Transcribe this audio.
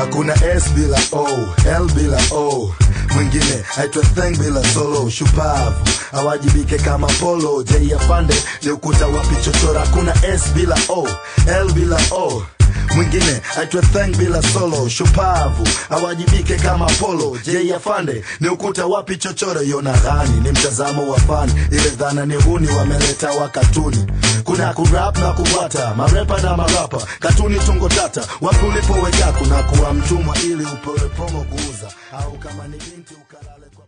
hakuna s bila o l bila o mwingine aitwa theng bila solo shupavu awajibike kama polo j afande ni ukuta wapi chochora hakuna s bila o l bila o mwingine aitwa thang bila solo shupavu awajibike kama polo j afande ni ukuta wapi chochoro yona ghani ni mtazamo wa fani ile dhana ni huni wameleta wa katuni kuna kurap na kubwata marepa na marapa katuni tungo tata wapi ulipoweka kuna kuwa mtumwa ili upewe promo kuuza au kama ni binti ukalale kwa